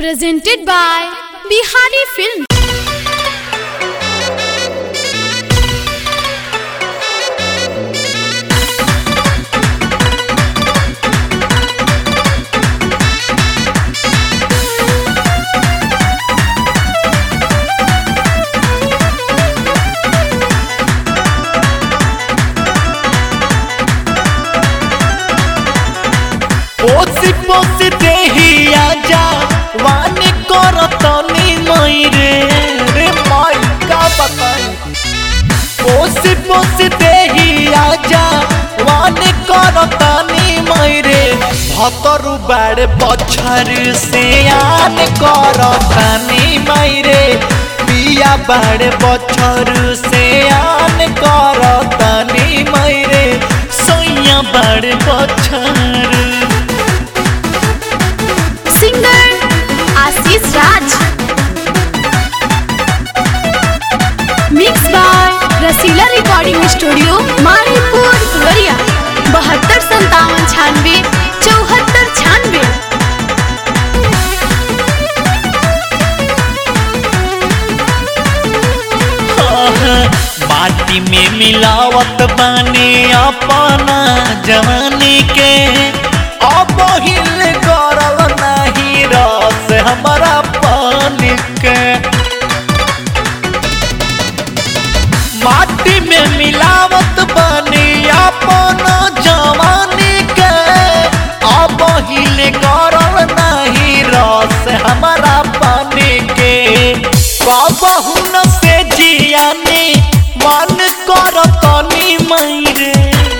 presented by Bihari Film. पोसी पोसी देही आजा वानी करतनी मई रे रे माई का बताई पोसी पोसी देही आजा वानी करतनी मई रे भतरु बाड़ बछर से आन करतनी मई रे पिया बाड़ बछर से आन करतनी मई रे सैया बाड़ बछर Singer Ashish Raj. Mixed by Rasila recording studio Maripur फुलरिया बहत्तर संतावन छानवे चौहत्तर छानवे माटी में मिलावत बानी अपना जवानी के अब हिल करल नहीं रस हमारा पानी के माटी में मिलावत बानी अपना जवानी के अब हिल करल नहीं रस हमारा पानी के कबहू न से जियानी मन करतनी मैरे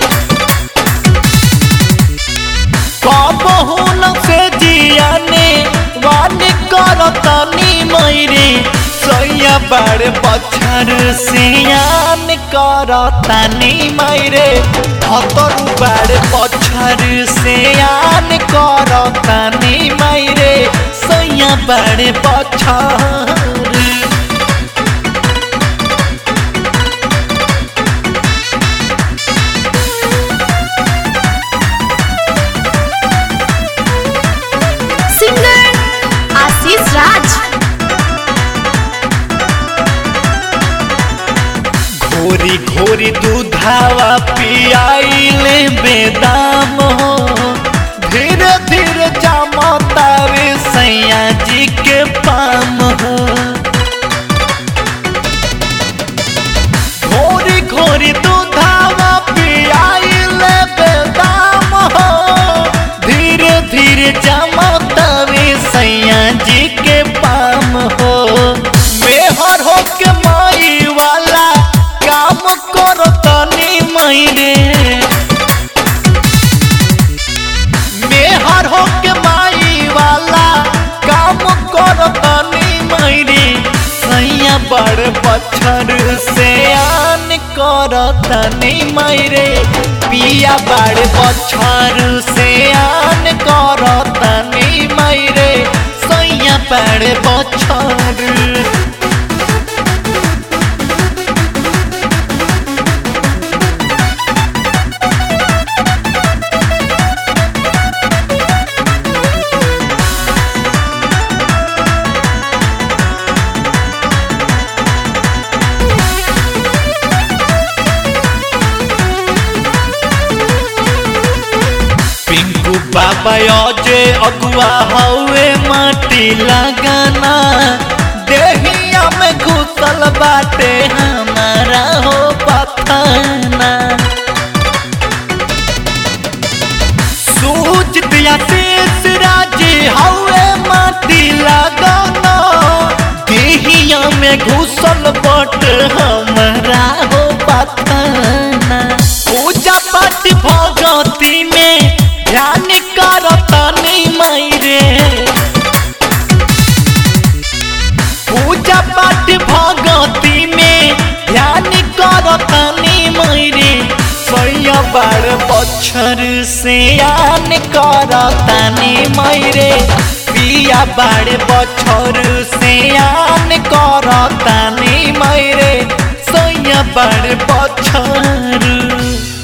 कबहू न से जियानी मन करतनी मैरे सैया बड़ बछर सियान करतनी मैरे हतरु बड़ बछर सियान करतनी मैरे सैया बड़ बछर सिंगर आशीष राज घोरी घोरी दूधावा पियाइले बेदाम हो धीरे धीरे जामता रे सैया जी के पाम हो घोरी घोरी दूधावा पियाइले बेदाम हो धीरे धीरे जामता रे सैया जी के पाम हो मेहर हो के माई वाला काम करो तनी महीने मेहर हो के माई वाला काम करो तनी महीने सैया बड़ बछर से आन करो तनी महीने पिया बड़ बछर से आन करो तनी महीने सैया बड़ बछर पिंकू बाबा अजे अगुआ हवे माटी लगाना देहिया में घुसल बाटे हमारा हो पथाना सूझ दिया शेष राजी हवे माटी लगाना देहिया में घुसल बट हमारा हो पथाना पूजा पाठ भगती में ध्यान करतनी मैरे पूजा पाठ भगती में ध्यान करतनी मैरे सैया बड़ बछर से आन करतनी मैरे पिया बड़ बछर से आन करतनी मैरे सैया बड़ बछर